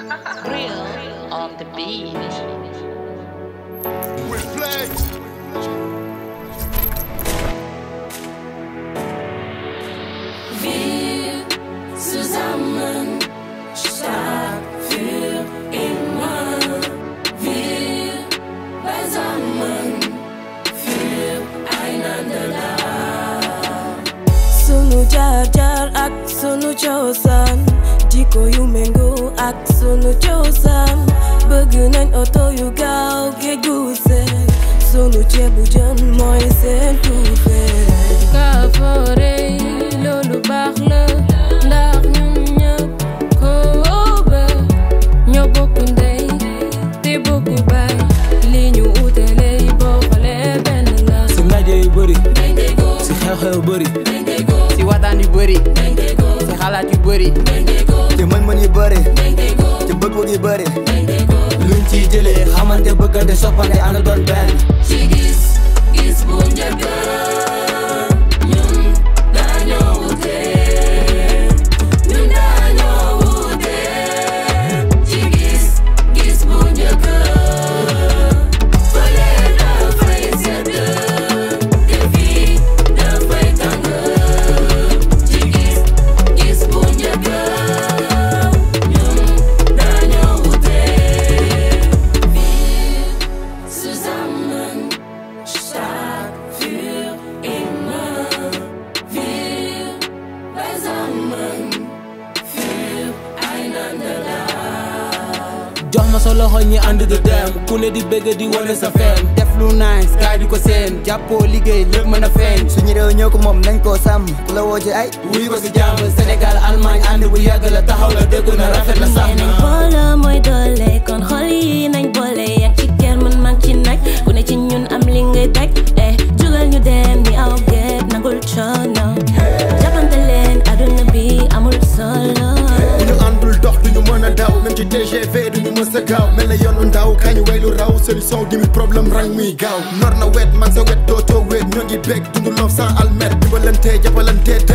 Grill on the beat. Reflect. Wir zusammen stark für immer. Wir beisammen füreinander da. sunu jaar jaar ak sunu cosaan jikko yu méngoo ak sunu cosaan bëgg nañ oto yu gaaw géej gu seen sunu ceebu jën mooy seen tuufee kaafoore loolu baax la ndax ñun ñëpp ko bëgg ñoo bokk ndey te bokk baay li ñu utale boo xoolee benn la si ndaje yu bëri si xew-xew yu bëri si waxtaan yu bëri si xalaat yu bëri ci mën-mën yu bëri ci bëgg-bëgg yu bëri luñ ciy jëlee xamante bëggante soppante ànd doon benn ci gis gis bu njëkk ñun dañoo wute ñun dañoo wute ci gis gis bu njëkk fële dafay sedd te fii dafay tàng ci gis gis bu njëkk ñun dañoo wute zusammen stark für immer. Wir beisammen füreinander da. jox ma sa loxo ñi ànd di dem ku ne di bëgg di wane sa feem def lu nice kaay di ko seen jàppoo liggéey lépp mën a feeñ suñu réew ñoo ko moom nañ koo sàmm ku la woo ci ay wuy ko si jàmm Sénégal Allemagne ànd bu yàgg la taxaw la déggu na rafet la sax nañ na booloo mooy doole kon xol yi nañ boole yak ci kër man mag ci nag ku ne ci ñun am li ngay teg eh jugal ñu dem ni aw geet nagul coono jàppante leen aduna bi amul solo bu ñu àndul dox duñu mën a daw même ci TGV duñu mës a gaaw mel na yoonu ndaw kañ way lu raw solution gi mi problème rang muy gaaw nor na wet man sa wet dootoo wet ñoo ngi bég dundu loof sans almet dimbalante jàppalante